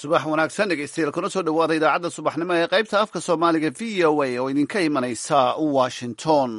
subax wanaagsan dhegeystayaal kuna soo dhowaada idaacadda subaxnimo ee qaybta afka soomaaliga v o a oo idinka imanaysa washington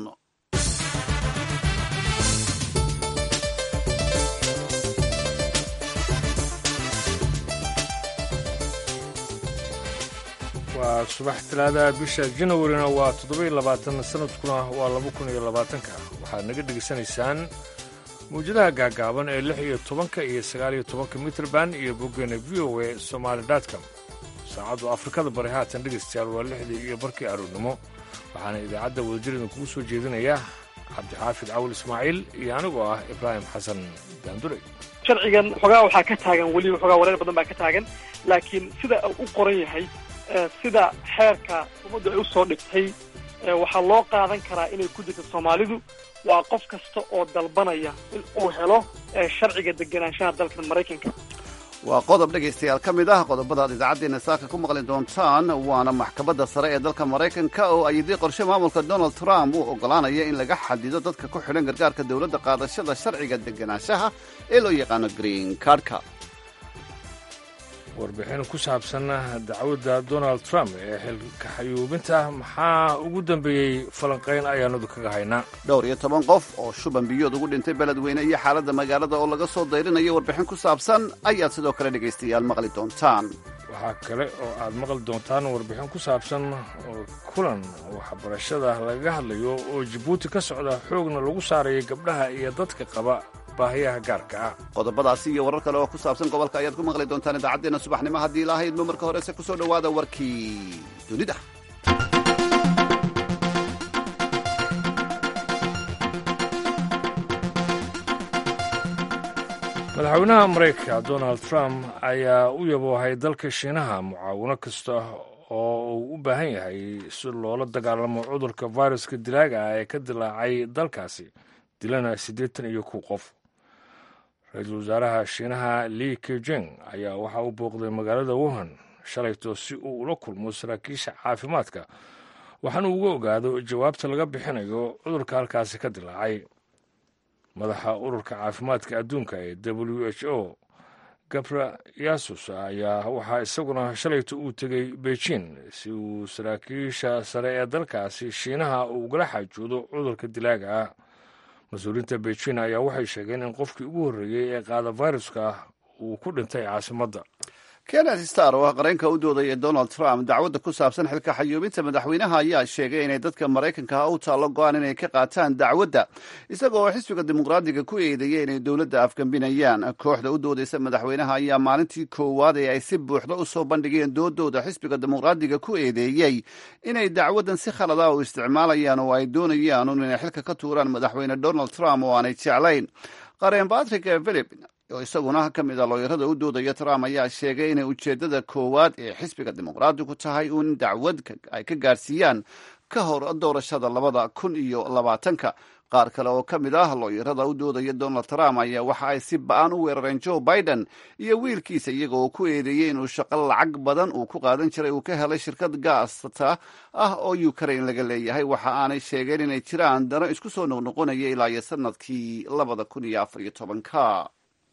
waa subax talaadaha bisha janawarina waa toddoba iyo labaatan sanadkuna waa laba kun iyo labaatanka waxaad naga dhegaysanaysaan mawjadaha gaagaaban ee lix iyo tobanka iyo sagaal iyo tobanka mitrband iyo boggeena v o a somaali dotcom saacaddu afrikada bari haatan dhegaystayaal waa lixdii iyo barkii aroornimo waxaana idaacadda wadajir idinkugu soo jeedinaya cabdixaafid cawil ismaaciil iyo anigoo ah ibraahim xasan daandure sharcigan xogaa waxaa ka taagan weliba xogaa wareer badan baa ka taagan laakiin sida uu u qoran yahay sida xeerka ummaddu ay u soo dhigtay waxaa loo qaadan karaa inay ku jirto soomaalidu waa qof kasta oo dalbanaya in uu helo sharciga deganaanshaha dalkan maraykanka waa qodob dhegaystayaal ka mid ah qodobada aad idaacaddeena saaka ku maqli doontaan waana maxkamadda sare ee dalka maraykanka oo ayidii qorshe maamulka donald trump uu oggolaanaya in laga xadido dadka ku xidhan gargaarka dowladda qaadashada sharciga deganaanshaha ee loo yaqaano green cardka warbixin ku saabsan dacwadda donald trump ee xilka xayuubinta maxaa ugu dambeeyey falanqayn ayaanadu kaga haynaa dhowr iyo toban qof oo shuban biyood ugu dhintay beledweyne iyo xaaladda magaalada oo laga soo dayrinayo warbixin ku saabsan ayaad sidoo kale dhegaystayaal maqli doontaan waxaa kale oo aad maqli doontaan warbixin ku saabsan kulan waxbarashada lagaga hadlayo oo jabuuti ka socda xoogna lagu saaraya gabdhaha iyo dadka qaba baahiyaha gaarka ah qodobadaasi iyo warar kale oo ku saabsan gobolka ayaad ku maqli doontaan idaacaddeenna subaxnimo haddii lahaydmo marka horese ku soo dhowaada warkii dunida madaxweynaha maraykanka donald trump ayaa u yaboohay dalka shiinaha mucaawino kasta oo uu u baahan yahay si loola dagaalamo cudurka viruska dilaaga ah ee ka dilaacay dalkaasi dilana siddeetan iyo kow qof ra-iisul wasaaraha shiinaha li kejeng ayaa waxa uu booqday magaalada wuhan shalayto si uu ula kulmo saraakiisha caafimaadka waxaana uga ogaado jawaabta laga bixinayo cudurka halkaasi ka dilaacay madaxa ururka caafimaadka adduunka ee w h o gabra yasus ayaa waxaa isaguna shalayto uu tegey beijing si uu saraakiisha sare ee dalkaasi shiinaha uu ugala xaajoodo cudurka dilaaga ah mas-uuliyiinta beijing ayaa waxay sheegeen in qofkii ugu horreeyey ee qaada viruska uu ku dhintay caasimadda kenneth star oo ah qareenka u doodaya donald trump dacwadda ku saabsan xilka xayuubinta madaxweynaha ayaa sheegay inay dadka maraykanka u taallo go-aan inay ka qaataan dacwadda isaga oo xisbiga dimuqraadiga ku eedeeyay inay dowladda afgambinayaan kooxda u doodaysa madaxweynaha ayaa maalintii koowaad ee ay si buuxda u soo bandhigeen doodooda xisbiga dimuqraadiga ku eedeeyey inay dacwaddan si khalada u isticmaalayaan oo ay doonayaan un inay xilka ka tuuraan madaxweyne donald trump oo aanay jeclayn qareen patrick philip oo isaguna ka mid a looyarada u doodaya trump ayaa sheegay inay ujeeddada koowaad ee xisbiga dimuqraadigu tahay uun dacwad ay ka gaarsiiyaan ka hor doorashada labada kun iyo labaatanka qaar kale oo ka mid ah looyarada u doodaya donald trump ayaa waxa ay si ba-an u weerareen joe biden iyo wiilkiisa iyaga oo ku eedeeyey inuu shaqo lacag badan uu ku qaadan jiray uu ka helay shirkad gaasta ah oo ukraine laga leeyahay waxa aanay sheegeen inay jiraan dano isku soo noqnoqonaya ilaa iyo sanadkii labada kun iyo afar iyo tobanka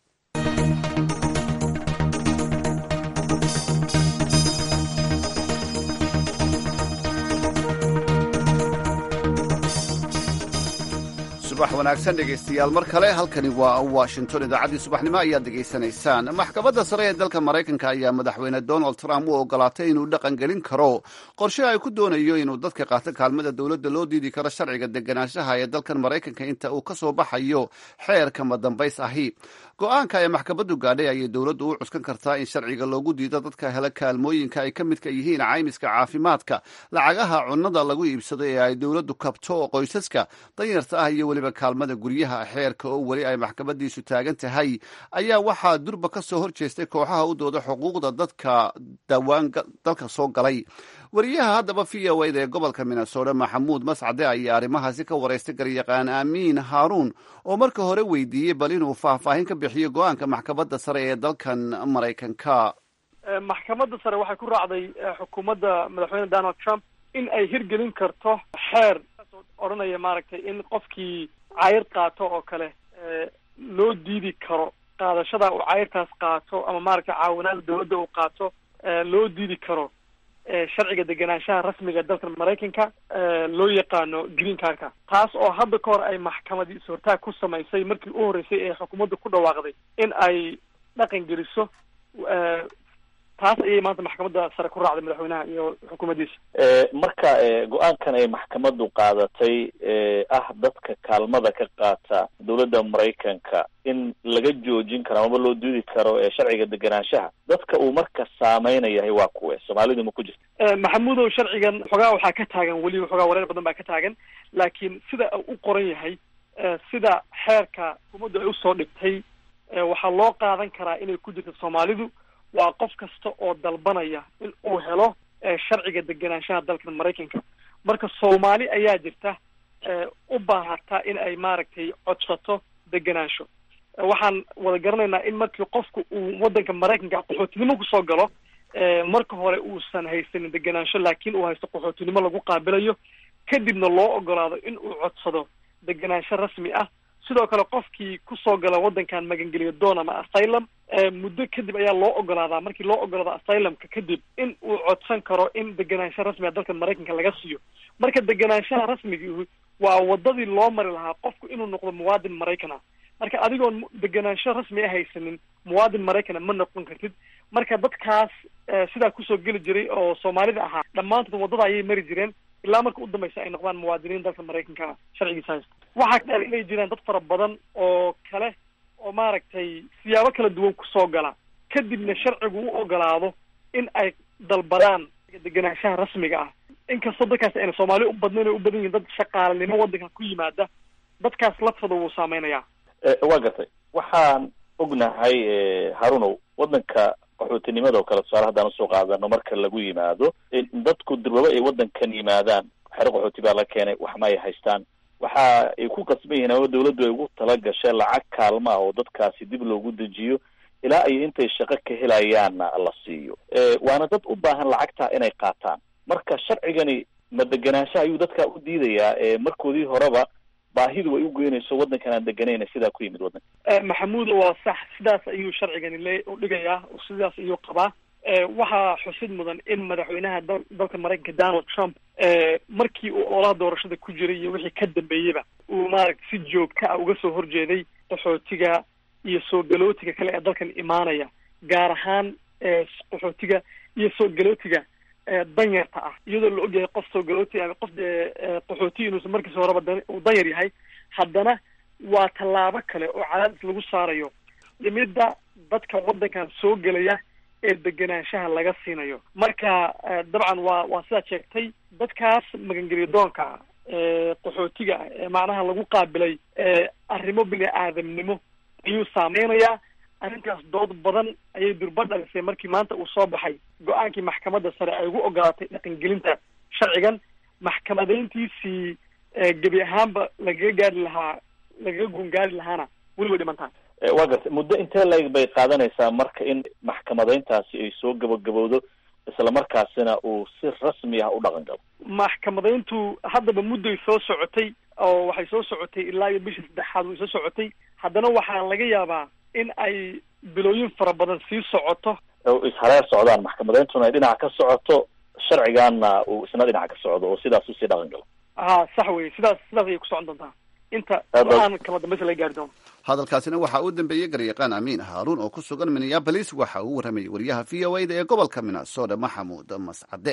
subax wanaagsan dhegaystayaal mar kale halkani waa washington idaacaddii subaxnimo ayaad degaysanaysaan maxkamadda sare ee dalka maraykanka ayaa madaxweyne donald trump u ogolaatay inuu dhaqan gelin karo qorshe ay ku doonayo inuu dadka qaato kaalmada dowladda loo diidi karo sharciga deganaanshaha ee dalkan maraykanka inta uu ka soo baxayo xeerka madambays ahi go-aanka ay maxkamaddu gaadhay ayay dowladdu u cuskan kartaa in sharciga loogu diido dadka hela kaalmooyinka ay ka midka yihiin caymiska caafimaadka lacagaha cunnada lagu iibsado ee ay dowladdu kabto qoysaska danyarta ah iyo weliba kaalmada guryaha xeerka oo weli ay maxkamadiisu taagan tahay ayaa waxaa durba ka soo hor jeestay kooxaha u dooda xuquuqda dadka dawaan dalka soo galay wariyaha haddaba v o eda ee gobolka minnesota maxamuud mascade ayaa arrimahaasi ka waraystay garyaqaan aamiin haaruun oo marka hore weydiiyey bal inuu faahfaahin ka bixiyo go-aanka maxkamadda sare ee dalkan maraykanka maxkamadda sare waxay ku raacday xukuumadda madaxweyne donald trump in ay hirgelin karto xeer odhanaya maaragtay in qofkii cayr qaato oo kale loo diidi karo qaadashada uu cayrtaas qaato ama maaragtay caawinaada dawladda uu qaato loo diidi karo sharciga degenaanshaha rasmiga dalka maraykanka loo yaqaano green cardka taas oo hadda ka hor ay maxkamadii is-hortaag ku samaysay markii u horreysay ee xukuumadda ku dhawaaqday in ay dhaqan geliso taas ayay maanta maxkamadda sare ku raacday madaxweynaha iyo xukuumaddiisa marka go-aankan ay maxkamaddu qaadatay ah dadka kaalmada ka qaata dowladda maraykanka in laga joojin karo amaba loo diidi karo sharciga degenaanshaha dadka uu marka saameynayahay waa kuwe soomaalidu ma ku jirta maxamuudow sharcigan xogaa waxaa ka taagan weli xogaa wareer badan baa ka taagan laakiin sida u qoran yahay sida xeerka xukuumaddu ay usoo dhigtay waxaa loo qaadan karaa inay ku jirto soomaalidu waa qof kasta oo dalbanaya in uu helo sharciga degenaanshaha dalka maraykanka marka soomaali ayaa jirta u baahata in ay maaragtay codsato degenaansho waxaan wada garanaynaa in markii qofku uu waddanka maraykanka qaxootinimo kusoo galo marka hore uusan haysanin degenaansho laakiin uu haysto qaxootinimo lagu qaabilayo kadibna loo ogolaado in uu codsado degenaansho rasmi ah sidoo kale qofkii kusoo gala waddankan magangeliyo doon ama asylum muddo kadib ayaa loo ogolaadaa markii loo ogolaado asylumka kadib in uu codsan karo in degenaansho rasmiga dalka maraykanka laga siiyo marka degenaanshaha rasmigii waa wadadii loo mari lahaa qofku inuu noqdo muwaadin maraykan ah marka adigoon degenaansho rasmi a haysanin muwaadin maraykana ma noqon kartid marka dadkaas sidaa kusoo geli jiray oo soomaalida ahaa dhammaantood waddada ayay mari jireen ilaa marka u dambaysa ay noqdaan muwaadiniin dalka maraykanka sharcigiisa haysta waxaa kadhaal inay jiraan dad fara badan oo kale oo maaragtay siyaabo kala duwan kusoo gala kadibna sharcigu u ogolaado in ay dalbadaan degenaanshaha rasmiga ah inkastoo dadkaas ayna soomaali u badnayn o u badan yihin dad shaqaalanimo waddanka ku yimaada dadkaas laftooda wuu saameynayaa waa gartay waxaan ognahay harunow waddanka qaxootinimada oo kale tusaale haddaan usoo qaadano marka lagu yimaado dadku durbaba ay waddankan yimaadaan xero qaxooti baa la keenay wax ma ay haystaan waxa ay ku qasban yihiin ama dawladdu ay ugu tala gashay lacag kaalma ah oo dadkaasi dib loogu dejiyo ilaa ay intay shaqo ka helayaanna la siiyo waana dad u baahan lacagtaa inay qaataan marka sharcigani ma degenaansha ayuu dadkaa u diidayaa markoodii horeba baahidu ay u geynayso waddankan aan deganayna sidaa ku yimid waddanka maxamuud waa sax sidaas ayuu sharcigani le udhigayaa sidaas ayuu qabaa waxaa xusid mudan in madaxweynaha dal dalka maraykanka donald trump markii uu oolaha doorashada ku jiray iyo wixii ka dambeeyeyba uu maaragta si joogta ah uga soo horjeeday qaxootiga iyo soo galootiga kale ee dalkan imaanaya gaar ahaan qaxootiga iyo soo galootiga danyarta ah iyadoo la ogyahay qof soo galooti ama qof qaxooti inuusan markiisa horeba uu danyar yahay haddana waa tallaabo kale oo cadaadis lagu saarayo dhimidda dadka waddankan soo gelaya ee degenaanshaha laga siinayo marka dabcan waa waa sidaad sheegtay dadkaas magangeliyo doonka qaxootiga ah ee macnaha lagu qaabilay arrimo bini aadamnimo ayuu saameynayaa arrintaas dood badan ayay durba dhalisay markii maanta uu soo baxay go-aankii maxkamadda sare ay ugu ogolaatay dhaqangelinta sharcigan maxkamadeyntiisii gebi ahaanba lagaga gaari lahaa lagaga gungaari lahaana weli way dhimantaa waa gartay muddo intee laeg bay qaadanaysaa marka in maxkamadeyntaasi ay soo gabagabowdo isla markaasina uu si rasmi ah u dhaqan galo maxkamadeyntu haddaba mudday soo socotay oo waxay soo socotay ilaa iyo bishii saddexaad way soo socotay haddana waxaa laga yaabaa in ay bilooyin fara badan sii socoto oo ishareer socdaan maxkamadeyntuna ay dhinaca ka socoto sharcigaana uu isna dhinaca ka socdo oo sidaas usii dhaqan galo ha sax wey sidaas sidaas ayay ku socon doontaa inta go-aan kala dambaysa laga gaari doono hadalkaasina waxaa uu dambeeyey garyaqaan amiin haaruun oo ku sugan minneabolis waxa uu warramayay wariyaha v o a da ee gobolka minnesota maxamuud mascade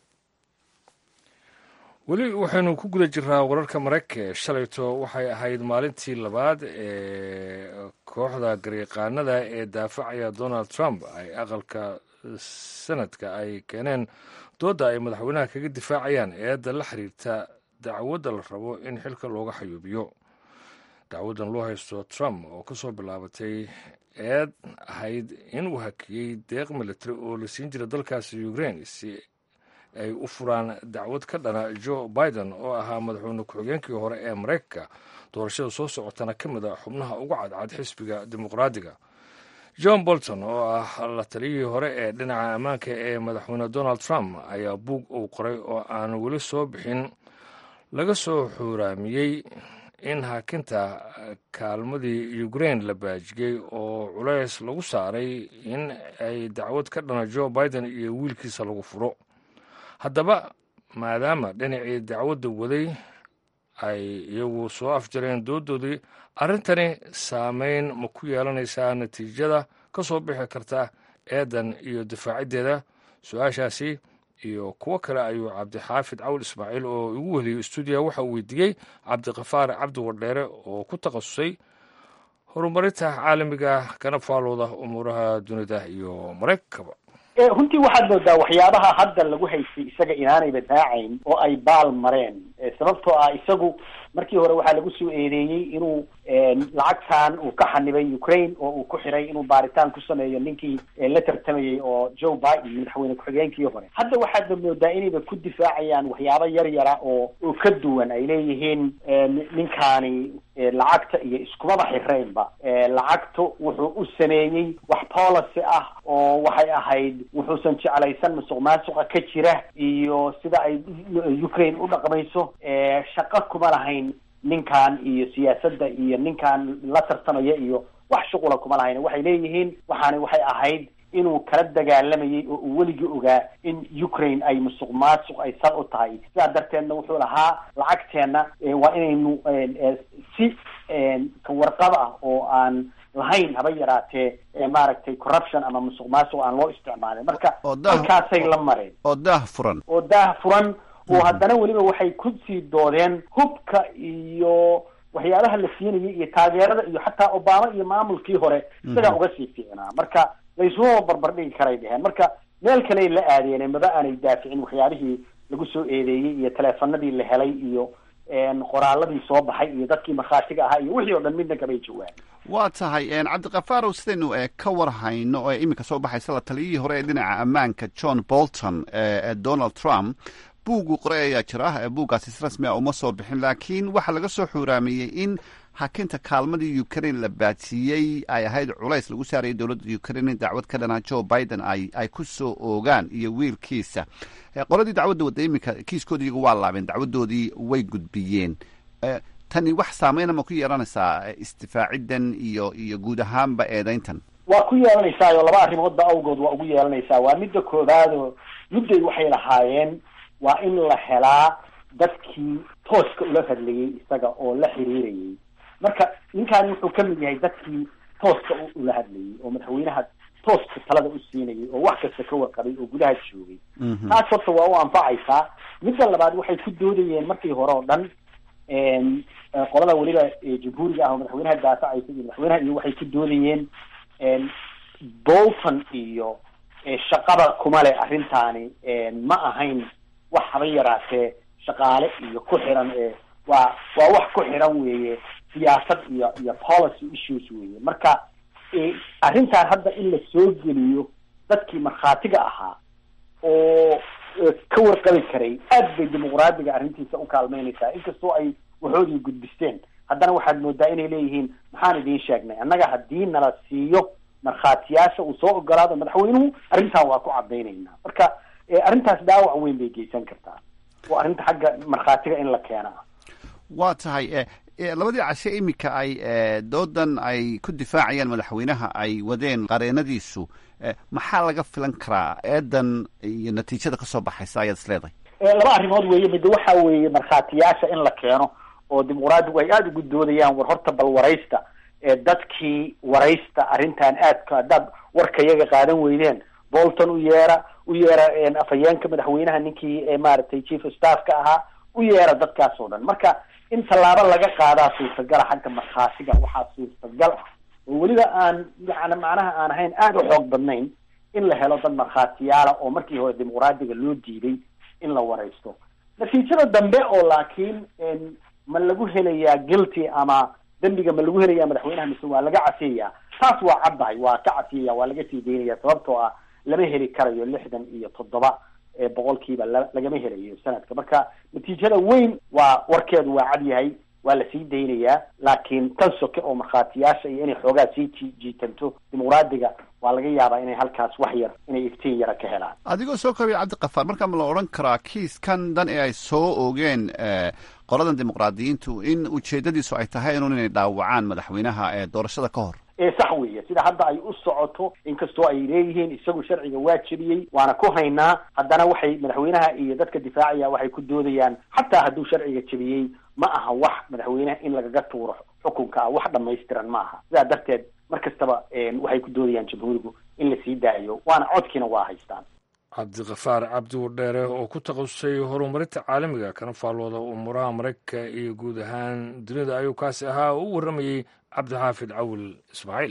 weli waxaynu ku guda jirnaa wararka maraykanka shalayto waxay ahayd maalintii labaad ee kooxda garyaqaanada ee daafacaya donald trump ay aqalka sanadka ay keeneen doodda ay madaxweynaha kaga difaacayaan eedda la xiriirta dacwadda la rabo in xilka looga xayuubiyo dacwaddan loo haysto trump oo ka soo bilaabatay eed ahayd inuu hakiyey deeq military oo la siin jira dalkaasi ukraine si ay u furaan dacwad ka dhana joe biden oo ahaa madaxweyne ku-xigeenkii hore ee maraykanka doorashada soo socotana ka mid a xubnaha uga cadcad xisbiga dimuqraadiga john bolton oo ah la taliyihii hore ee dhinaca ammaanka ee madaxweyne donald trump ayaa buug uu qoray oo aan weli soo bixin laga soo xuuraamiyey in hakinta kaalmadii ukraine la baajiyey oo culays lagu saaray in ay dacwad ka dhana joe biden iyo wiilkiisa lagu furo haddaba maadaama dhinacii dacwadda waday ay iyagu soo afjareen doodoodii arrintani saameyn ma ku yeelanaysaa natiijada ka soo bixi karta eedan iyo difaaciddeeda su-aashaasi iyo kuwo kale ayuu cabdixaafid cawl ismaaciil oo igu weliyey stuudiya waxa uu weydiiyey cabdiqafaar cabdi wardheere oo ku takhasusay horumarinta caalamiga kana faalooda umuuraha dunida iyo maraykankaba runtii waxaad moodaa waxyaabaha hadda lagu haystay isaga inaanayba daacayn oo ay baal mareen sababtoo ah isagu markii hore waxaa lagu soo eedeeyey inuu lacagtan uu ka xanibay ukraine oo uu ku xiray inuu baaritaan ku sameeyo ninkii la tartamayey oo joe biden madaxweyne ku-xigeenkii hore hadda waxaadba moodaa inayba ku difaacayaan waxyaabo yar yara oo oo ka duwan ay leeyihiin ninkaani lacagta iyo iskumaba xiraynba lacagtu wuxuu u sameeyey wax policy ah oo waxay ahayd wuxuusan jeclaysan musuq maasuqa ka jira iyo sida ay ukraine u dhaqmayso shaqo kuma lahayn ninkan iyo siyaasadda iyo ninkan la tartamaya iyo wax shuqula kuma lahayn waxay leeyihiin waxaani waxay ahayd inuu kala dagaalamayay oo uu weligii ogaa in ukraine ay musuq maasuq ay sal u tahay sidaa darteedna wuxuu lahaa lacagteenna waa inaynu si kawarqab ah oo aan lahayn haba yaraatee maaragtay corruption ama musuq maasuq aan loo isticmaalin marka halkaasay la mareen oo daah furan oo daah furan oo haddana weliba waxay kusii doodeen hubka iyo waxyaabaha la siinayay iyo taageerada iyo xataa obama iyo maamulkii hore isagaa uga sii fiicnaa marka laysuma barbar dhigi karay dheheen marka meel kaley la aadeen maba aanay daaficin waxyaabihii lagu soo eedeeyey iyo teleefanadii la helay iyo qoraaladii soo baxay iyo dadkii markhaatiga ahaa iyo wixii o dhan midna kamay jawaan waa tahay cabdikafaarow sidaynu ka war hayno oo iminka soo baxaysa la taliyihii hore ee dhinaca ammaanka john bolton ee donald trump buugu qoray ayaa jira buuggaasi si rasmi a uma soo bixin laakiin waxaa laga soo xuuraamiyey in hakinta kaalmadii ukraine la baadsiiyey ay ahayd culays lagu saarayay dowladda ukraine in dacwad ka dhanaa joe biden ay ay ku soo oogaan iyo wiilkiisa qoladii dacwadda wadda iminka kiiskoodi iyagu waa laabeen dacwaddoodii way gudbiyeen tani wax saameyna ma ku yeelanaysaa isdifaaciddan iyo iyo guud ahaanba eedeyntan waa ku yeelanaysaa oo laba arrimoodba awgood waa ugu yeelanaysaa waa midda koowaadoo mudday waxay lahaayeen waa in la helaa dadkii tooska ula hadlayey isaga oo la xiriirayay marka ninkaani wuxuu ka mid yahay dadkii tooska ula hadlayay oo madaxweynaha tooska talada u siinayay oo wax kasta ka warqabay oo gudaha joogay taas horta waa u anfacaysaa midda labaad waxay ku doodayeen markii hore oo dhan qolada weliba jamhuuriga ah oo madaxweynaha daafacaysa iyo madaxweynaha iyo waxay ku doodayeen bolton iyo shaqada kuma le arrintaani ma ahayn wax haba yaraatee shaqaale iyo ku xiran ee waa waa wax ku xiran weeye siyaasad iyo iyo policy issues weeye marka arrintan hadda in la soo geliyo dadkii markhaatiga ahaa oo ka warqabi karay aad bay dimuqraadiga arrintiisa u kaalmeynaysaa inkastoo ay waxoodii gudbisteen haddana waxaad moodaa inay leeyihiin maxaan idiin sheegnay annaga haddii nala siiyo markhaatiyaasha uu soo ogolaado madaxweynuhu arrintan waa ku cadaynaynaa marka arrintaas dhaawac weyn bay geysan kartaa oo arrinta xagga markhaatiga in la keena waa tahay labadii cashe iminka ay doodan ay ku difaacayaan madaxweynaha ay wadeen qareenadiisu maxaa laga filan karaa eedan iyo natiijada kasoo baxaysa ayaad is leedahay laba arrimood weeye mid waxa weeye markhaatiyaasha in la keeno oo dimuqraadigu ay aada ugu doodayaan war horta bal waraysta dadkii waraysta arrintan aadka haddaad warka iyaga qaadan weydeen bolton u yeera u yeera afhayeenka madaxweynaha ninkii maaragtay chief of staffka ahaa u yeera dadkaas oo dhan marka in tallaabo laga qaadaa suurtagala xagga markhaatiga waxaa suurtagal ah oo weliba aan yani macnaha aan ahayn aada u xoog badnayn in la helo dad markhaatiyaala oo markii hore dimuqraadiga loo diiday in la waraysto natiijada dambe oo laakiin ma lagu helayaa guilty ama dembiga ma lagu helayaa madaxweynaha mise waa laga cafiyayaa taas waa caddahay waa ka cafiyaya waa laga sii daynaya sababtoo ah lama heli karayo lixdan iyo toddoba boqolkiiba la lagama helayo sanadka marka natiijada weyn waa warkeedu waa cad yahay waa la sii daynayaa laakiin tan soke oo markhaatiyaasha iyo inay xoogaa sii ji jiitanto dimuqraadiga waa laga yaabaa inay halkaas wax yar inay iftiin yara ka helaan adigoo soo koobaya cabdikafaar markaa ma la odhan karaa kiiskan dan ee ay soo oogeen qoladan dimuqraadiyiintu in ujeedadiisu ay tahay inuun inay dhaawacaan madaxweynaha ee doorashada ka hor ee sax weeye sida hadda ay u socoto inkastoo ay leeyihiin isagu sharciga waa jebiyey waana ku haynaa haddana waxay madaxweynaha iyo dadka difaacaya waxay ku doodayaan xataa hadduu sharciga jebiyey ma aha wax madaxweynaha in lagaga tuuro xukunka ah wax dhamaystiran ma aha sidaa darteed mar kastaba waxay ku doodayaan jamhuurigu in la sii daayo waana codkiina waa haystaan cabdikafaar cabdi wardheere oo ku takhasusay horumarinta caalamiga kana faallooda umuuraha maraykanka iyo guud ahaan dunida ayuu kaasi ahaa oo u warramayey cabdixaafid cawil ismaaciil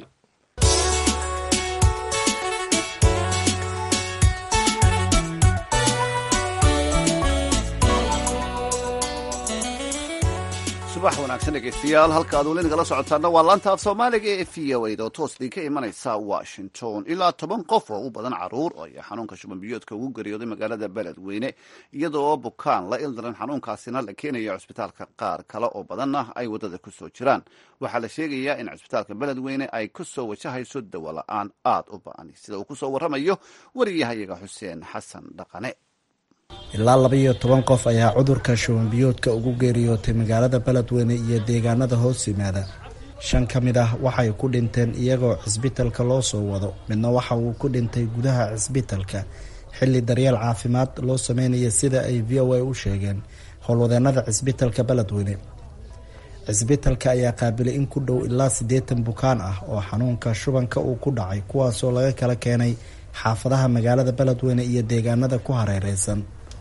subax wanaagsan dhegeystayaal halka aad weli nagala socotaana waa laanta af soomaaliga ee v o a da oo toos idinka imanaysa washington ilaa toban qof oo u badan caruur ayaa xanuunka shuban biyoodka ugu geeriyooday magaalada beledweyne iyada oo bukaan la ildaran xanuunkaasina la keenayo cusbitaalka qaar kale oo badanna ay waddada ku soo jiraan waxaa la sheegayaa in cusbitaalka beledweyne ay ku soo wajahayso dawo la-aan aad u ba-an sida uu ku soo warramayo wariyahayaga xuseen xasan dhaqane ilaa laba iyo toban qof ayaa cudurka shubanbiyoodka ugu geeriyootay magaalada beledweyne iyo deegaanada hoos yimaada shan ka mid ah waxay ku dhinteen iyagoo cisbitalka loo soo wado midna waxa uu ku dhintay gudaha cisbitalka xilli daryeel caafimaad loo sameynaya sida ay v o a u sheegeen howlwadeenada cisbitalka beledweyne cisbitalka ayaa qaabilay in ku dhow ilaa siddeetan bukaan ah oo xanuunka shubanka uu ku dhacay kuwaasoo laga kala keenay xaafadaha magaalada beledweyne iyo deegaanada ku hareereysan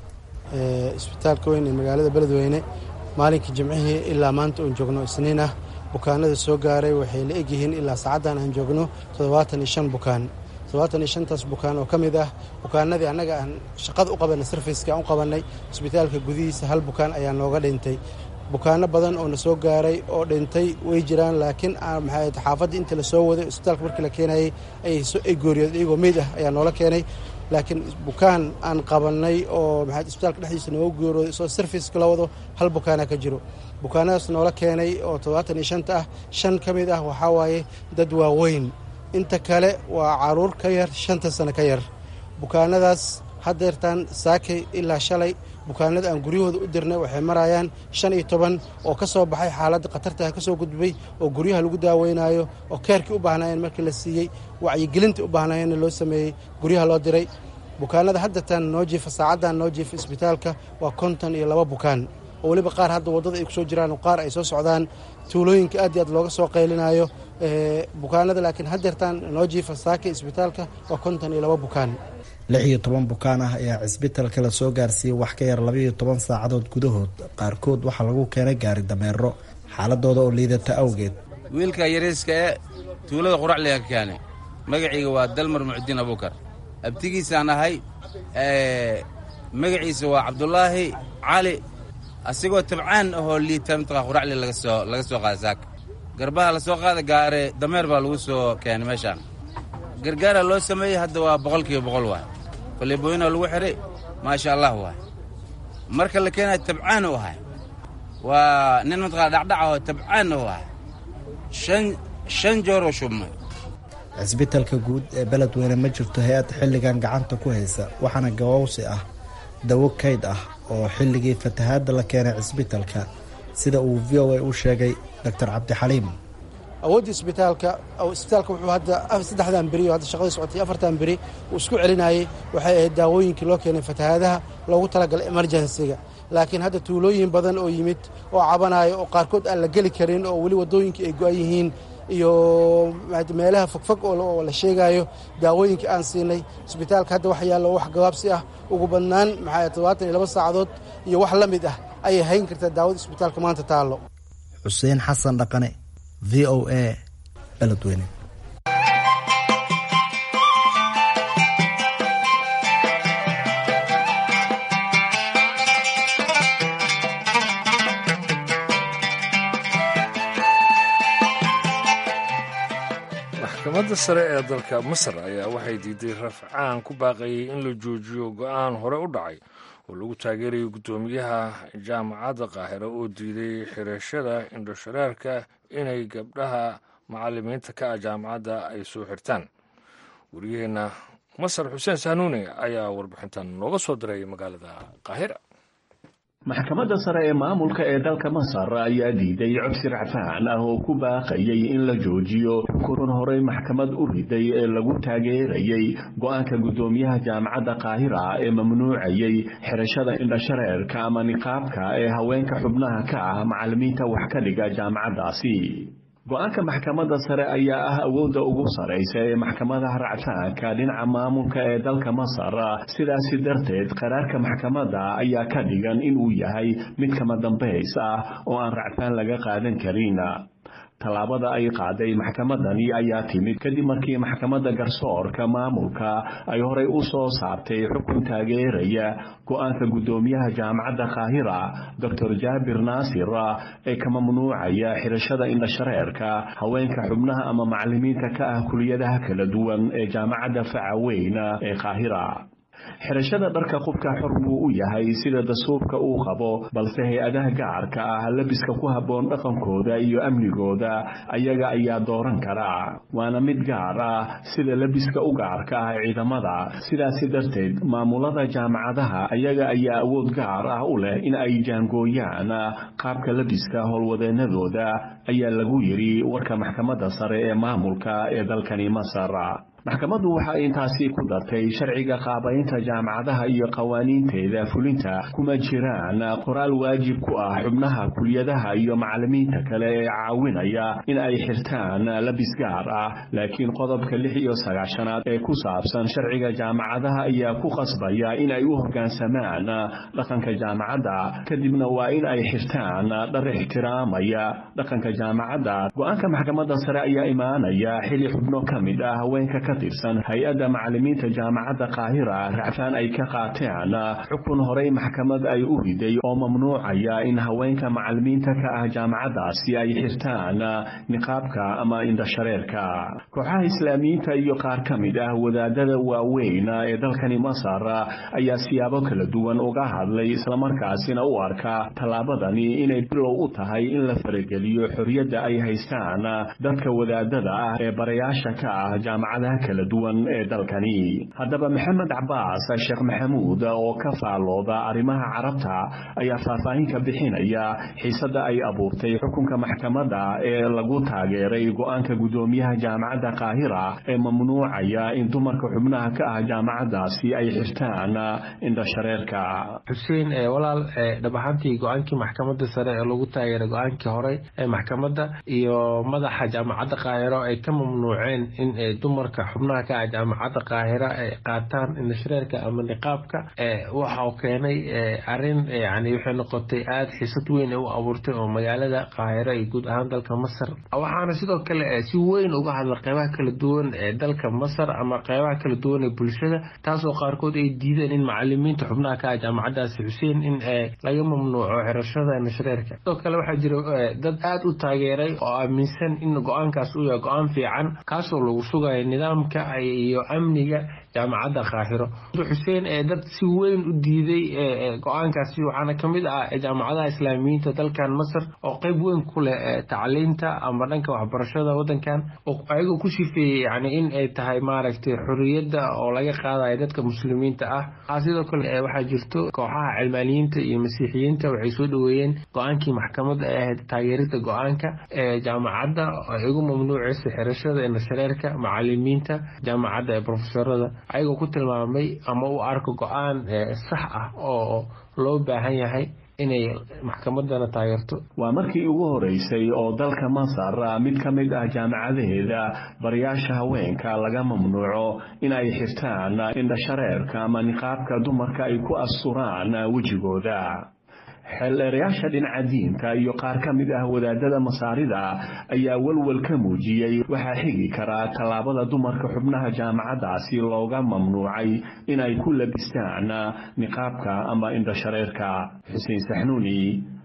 isbitaalka weyn ee magaalada beledweyne maalinkii jimcihii ilaa maanta uun joogno isniin ah bukaanada soo gaaray waxay la egyihiin ilaa saacaddan aan joogno toddobaatan iyo shan bukaan toddobaatan iyo shantaas bukaan oo ka mid ah bukaanadii annaga aan shaqada u qabanay sarfiska aan u qabannay isbitaalka gudihiisa hal bukaan ayaa nooga dhintay bukaano badan oo na soo gaaray oo dhintay way jiraan laakiin maxay xaafadda intii lasoo waday isbitaalka markii la keenayay ay gooriyood iyagoo meyd ah ayaa noola keenay laakiin bukaan aan qabannay oo maxay isbitaalka dhexdiisa nooga geerooday isoo sarfiska la wado hal bukaana ka jiro bukaanadaas noola keenay oo toddobaatan iyo shanta ah shan ka mid ah waxaa waaye dad waaweyn inta kale waa caruur ka yar shanta sano ka yar bukaanadaas haddeertaan saakay ilaa shalay bukaanada aan guryahooda u dirnay waxay marayaan shan iyo toban oo ka soo baxay xaaladda khatartaha ka soo gudbay oo guryaha lagu daaweynayo oo keerkii u baahnaayeen markii la siiyey wacyigelintii u baahnaayeenna loo sameeyey guryaha loo diray bukaanada haddeertaan noo jiifa saacaddan noo jiifa isbitaalka waa konton iyo laba bukaan oo weliba qaar hadda waddada ay ku soo jiraan oo qaar ay soo socdaan tuulooyinka aad iyo aad looga soo qaylinayo bukaanada laakiin haddeertaan noo jiifa saaka isbitaalka waa konton iyo laba bukaan lix iyo toban bukaan ah ayaa cisbitalka la soo gaarsiiyey wax ka yar labaiyo toban saacadood gudahood qaarkood waxaa lagu keenay gaari dameero xaaladooda oo liidata awgeed wiilka yariiska ee tuulada quracliga ka keenay magaciiga waa dalmar mucdiin abuukar abtigiisaan ahay magaciisa waa cabdulaahi cali asigoo tabcaan ahoo liita mataqaa quracli lagasoo laga soo qaada saaka garbaha la soo qaada gaare dameer baa lagu soo keenay meeshaan gargaara loo sameeyey hadda waa boqolkiiba boqol waay faleebooyinoo lagu xidhay maasha allah waay marka la keenayo tabcaan u ahay waa nin mataqaa dhacdhacahoo tabcaan u ahay shan shan jooroo shubmay cisbitalka guud ee beledweyne ma jirto hay-ad xilligan gacanta ku haysa waxaana gawowsi ah dawo kayd ah oo xilligii fatahaadda la keenay cisbitalka sida uu v o a u sheegay doctor cabdixaliim awoodda isbitaalka isbitaalka wuxuu hadda saddexdan beri oo hadda shaqadii socotay afartan beri uu isku celinayay waxay ahayd daawooyinkii loo keenay fatahaadaha loogu talagalay emergensiga laakiin hadda tuulooyin badan oo yimid oo cabanayo oo qaarkood aan la geli karin oo weli waddooyinkii ay go-an yihiin iyo meelaha fogfog oo la sheegayo daawooyinkii aan siinay isbitaalka hadda waxa yaallo wax gabaabsi ah ugu badnaan maxaa toddobaatan iyo laba saacadood iyo wax la mid ah ayay hayn kartaa daawada isbitaalka maanta taallo xuseen xasan dhaqane v o a beledweyne maxkamadda sare ee dalka masar ayaa waxay diiday rafcaan ku baaqayay in la joojiyo go-aan hore u dhacay oo lagu taageerayo guddoomiyaha jaamacadda qaahira oo diiday xirashada indhoshareerka inay gabdhaha macalimiinta ka ah jaamacadda ay soo xirtaan wariyaheenna masar xuseen saanuune ayaa warbixintan nooga soo diray magaalada qaahira maxkamadda sare ee maamulka ee dalka masar ayaa diiday codsi racfaan ah oo ku baaqayay in la joojiyo xukunan horey maxkamad u riday ee lagu taageerayay go-aanka guddoomiyaha jaamacadda qaahira ee mamnuucayay xirashada indhashareerka ama niqaabka ee haweenka xubnaha ka ah macallimiinta wax ka dhiga jaamacaddaasi go-aanka maxkamadda sare ayaa ah awoodda ugu saraysa ee maxkamadaha racfaanka dhinaca maamulka ee dalka masar sidaasi darteed qaraarka maxkamadda ayaa ka dhigan inuu yahay mid kama dambays ah oo aan racfaan laga qaadan karin tallaabada ay qaaday maxkamadani ayaa timid kadib markii maxkamadda garsoorka maamulka ay horey u soo saartay xukun taageeraya go-aanka guddoomiyaha jaamacadda qaahira doctor jaabir naasir ee ka mamnuucaya xirashada indhashareerka haweenka xubnaha ama macallimiinta ka ah kuliyadaha kala duwan ee jaamacadda facaweyn ee qaahira xirashada dharka qubka xor buu u yahay sida dastuurka uu qabo balse hay-adaha gacarka ah labiska ku habboon dhaqankooda iyo amnigooda ayaga ayaa dooran kara waana mid gaar ah sida labiska u gacarka ah ciidamada sidaasi darteed maamulada jaamacadaha ayaga ayaa awood gaar ah u leh in ay jaangooyaan qaabka labiska howlwadeenadooda ayaa lagu yidhi warka maxkamadda sare ee maamulka ee dalkani masar maxkamaddu waxa ay intaasi ku dartay sharciga qaabaynta jaamacadaha iyo qawaaniinteeda fulinta kuma jiraan qoraal waajib ku ah xubnaha kuliyadaha iyo macallimiinta kale ee caawinaya in ay xirtaan labis gaar ah laakiin qodobka lix iyo sagaashanaad ee ku saabsan sharciga jaamacadaha ayaa ku qasbaya in ay u hoggaansamaan dhaqanka jaamacadda kadibna waa in ay xirtaan dhar ixtiraamaya dhaqanka jaamacadda go-aanka maxkamadda sare ayaa imaanaya xili xubno ka mid ah haweenka ka tirsan hay-adda macallimiinta jaamacadda qaahira racfaan ay ka qaateen xukun horey maxkamad ay u riday oo mamnuucaya in haweenka macallimiinta ka ah jaamacaddaasi ay xirtaan niqaabka ama indhashareerka kooxaha islaamiyiinta iyo qaar ka mid ah wadaadada waaweyn ee dalkani masar ayaa siyaabo kala duwan uga hadlay islamarkaasina u arka tallaabadani inay bilow u tahay in la farageliyo xorriyadda ay haystaan dadka wadaadada ah ee barayaasha ka ah jaamacadaha kala duwan ee dalkani haddaba maxamed cabaas sheekh maxamuud oo ka faallooda arrimaha carabta ayaa faahfaahin ka bixinaya xiisadda ay abuurtay xukunka maxkamadda ee lagu taageeray go-aanka guddoomiyaha jaamacadda qaahira ee mamnuucaya in dumarka xubnaha ka ah jaamacaddaasi ay xirtaan indhashareerka xuseen walaal dhab ahaantii go-aankii maxkamadda sare ee lagu taageeray go-aankii horey ee maxkamadda iyo madaxa jaamacadda qaahiro ay ka mamnuuceen in dumarka xubnaha ka ah jaamacadda qaahira ay qaataan indhashareerka ama niqaabka waxau keenay arin yani waxay noqotay aada xiisad weyn u abuurtay oo magaalada qaahiro iyo guud ahaan dalka masar waxaana sidoo kale si weyn uga hadla qeybaha kala duwan ee dalka masar ama qeybaha kala duwan ee bulshada taasoo qaarkood ay diideen in macalimiinta xubnaha ka ah jaamacaddaasi xuseen in laga mamnuuco xirashada indhashareerka sidoo kale waxaa jira dad aada u taageeray oo aaminsan in go-aankaas uu yahay go-aan fiican kaasoo lagu sugayo nidaamka iyo amniga jaamacadda qaahiro xuseen ee dad si weyn u diiday go-aankaasi waxaana ka mid ah jaamacadaha islaamiyiinta dalkan masar oo qeyb weyn ku leh tacliinta ama dhanka waxbarashada wadankan oo ayagoo ku sifeeyey yani in ay tahay maaragtay xorriyadda oo laga qaadayo dadka muslimiinta ah sidoo kale waxaa jirto kooxaha cilmaaniyiinta iyo masiixiyiinta waxay soo dhaweeyeen go-aankii maxkamadda ee ahayd taageerida go-aanka ee jaamacadda ay ugu mamnuuceysa xirashada indhashareerka macalimiinta jaamacadda ee profesorada ayagoo ku tilmaamay ama u arko go-aan sax ah oo loo baahan yahay inay maxkamadana taageerto waa markii ugu horeysay oo dalka masar mid ka mid ah jaamacadaheeda barayaasha haweenka laga mamnuuco in ay xirtaan indhashareerka ama niqaabka dumarka ay ku asturaan wejigooda xeeldheerayaasha dhinaca diinta iyo qaar ka mid ah wadaadada masaarida ayaa walwal ka muujiyey waxaa xigi karaa tallaabada dumarka xubnaha jaamacaddaasi looga mamnuucay inay ku labistaan niqaabka ama indhashareerka xuseen saxnuuni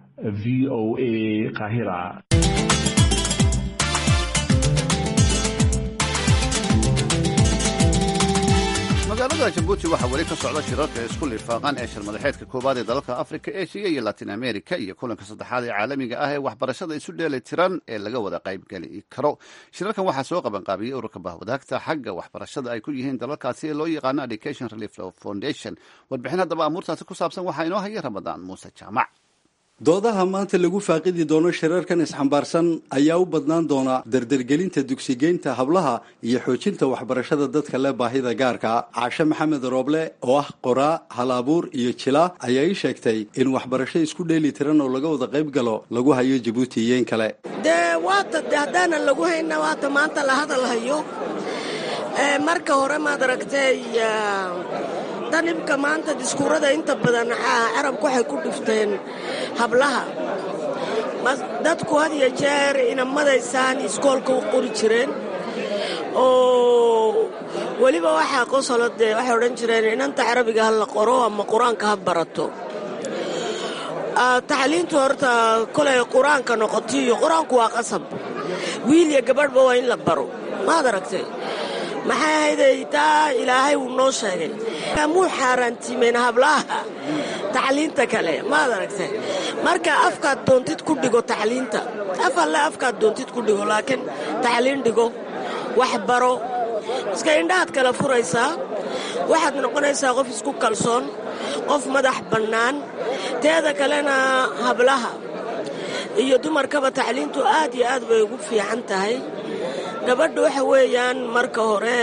v o a qaahira magaalada magaalada jabuuti waxaa weli ka socda shirarka isku lifaaqan ee shirmadaxeedka koowaad ee dalalka afrika eshiya iyo latin america iyo kulanka saddexaad ee caalamiga ah ee waxbarashada isu dheeli tiran ee laga wada qaybgeli karo shirarkan waxaa soo qabanqaabiyey ururka bahwadaagta xagga waxbarashada ay ku yihiin dalalkaasi ee loo yaqaano education relief foundation warbixin haddaba amuurtaasi ku saabsan waxaa inoo haya ramadaan muuse jaamac doodaha maanta lagu faaqidi doono shirarkan isxambaarsan ayaa u badnaan doona dardargelinta dugsigeynta hablaha iyo xoojinta waxbarashada dadka leh baahida gaarka caashe maxamed rooble oo ah qoraa hal-abuur iyo jila ayaa ii sheegtay in waxbarasho isku dheeli tiran oo laga wada qayb galo lagu hayo jabuuti iyo in kale dee waata de haddaanan lagu hayna waata maanta la hadal hayo marka hore maad aragtay danibka maanta diskuurada inta badan carabku waxay ku dhifteen hablaha dadku had iyo jeer inamadaysaan iskoolka u qori jireen oo weliba waxaa qosolo dee waxay odhan jireen inanta carabiga ha la qoro ama qur-aanka ha barato tacliintu horta kolay qur-aanka noqoto iyo qur-aanku waa qasab wiil iyo gabadhba waa in la baro maad aragtay maxay ahayday taa ilaahay wuu noo sheegay muu xaaraantiimeen hablaha tacliinta kale maad aragtay marka afkaad doontid ku dhigo tacliinta af alle afkaad doontid ku dhigo laakiin tacliin dhigo wax baro iska indhahaad kala furaysaa waxaad noqonaysaa qof isku kalsoon qof madax bannaan teeda kalena hablaha iyo dumarkaba tacliintu aad iyo aad bay ugu fiican tahay gabadha waxa weeyaan marka hore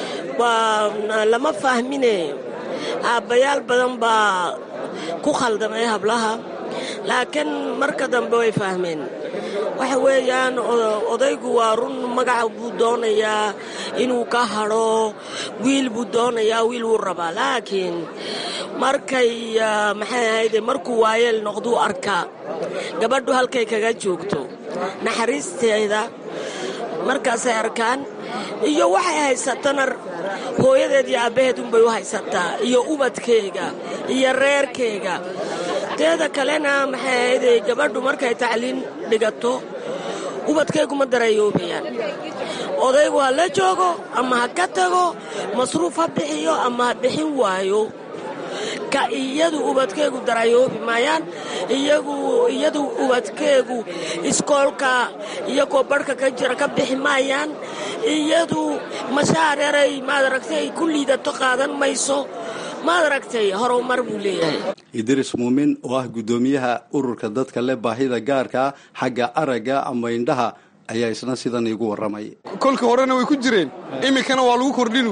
waa lama fahmine aabbayaal badan baa ku khaldamay hablaha laakiin marka dambe way fahmeen waxa weeyaan odaygu waa run magaca buu doonayaa inuu ka hadho wiil buu doonayaa wiil wuu rabaa laakiin markay maxay ahayde markuu waayeel noqduu arkaa gabadhu halkay kaga joogto naxariisteeda markaasay arkaan iyo waxay haysatana hooyadeed iyo aabbaheed unbay u haysataa iyo ubadkeega iyo reerkeega teeda kalena maxay ahayday gabadhu markay tacliin dhigato ubadkeegu ma darayoobayaan odaygu ha la joogo ama ha ka tago masruuf ha bixiyo ama ha bixin waayo ka iyadu ubadkeegu darayoobi maayaan iyagu iyadu ubadkeegu iskoolka iyagoo barhka ka jira ka bixi maayaan iyadu mashaareeray maad aragtay ku liidato qaadan mayso maad aragtay horumar buu leeyahay idris muumin oo ah guddoomiyaha ururka dadka leh baahida gaarka xagga aragga ama indhaha ayaa isna sidan iigu warramay kolka horena way ku jireen iminkana waa lagu kordhinu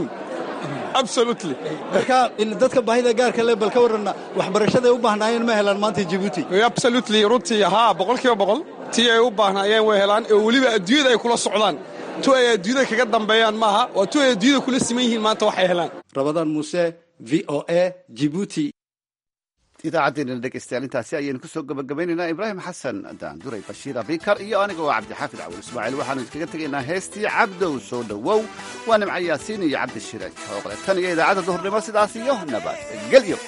marka dadka baahida gaarka le bal ka warranna waxbarashaday u baahnaayeen ma helaan maanta jabuuti absolutely runtii haa boqol kiiba boqol tii ay u baahnaayeen way helaan oo weliba adduunyada ay kula socdaan tu ay adduunyada kaga dambeeyaan maaha waa tu ay adduunyada kula siman yihiin maanta waxay helaan rabadaan muuse v o a jibuuti idaacaddeenana dhegaystayaal intaasi ayaynu ku soo gabagabaynaynaa ibraahim xasan daanduray bashiir abikar iyo aniga oo cabdixaafid cawil ismaaciil waxaanu idinkaga tegaynaa heestii cabdow soo dhowow waa nimca yaasiin iyo cabdishire jooqle tan iyo idaacadda duhurnimo sidaas iyo nabadgelyo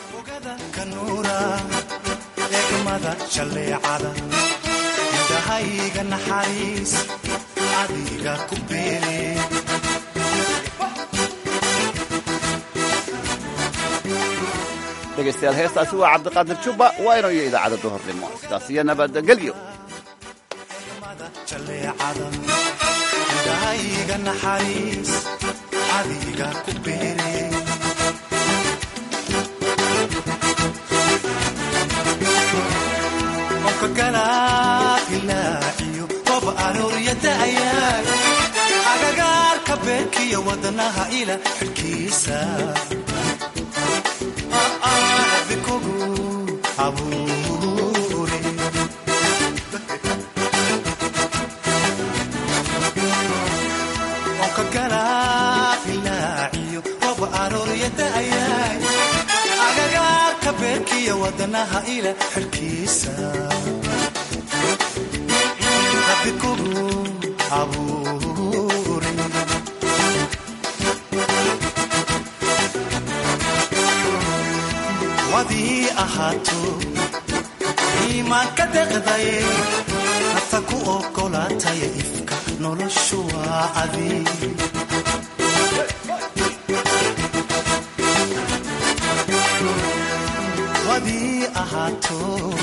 egmada shalleecada indhahayga naxariis adiga ku beere dhegaystayaal heestaasi waa cabdiqaadir jubba waa inoo iyo idaacadda duhurnimo sidaas iyo nabadgelyo jaleecada indhahayga naxariis adiga ku beere onka galaailaaciyo qob arooryada'ayaay agagaarka beerkiyo wadanaha ila xilkiisa onka galaailaaciyo qob arooryada'ayaay agagaarka beerkiyo wadanaha ila xilkiisa rabbi kugu abuure wadii ahaato iimaanka deqdaye nafta ku ogolaataya ifka noloshu waa adi ahaato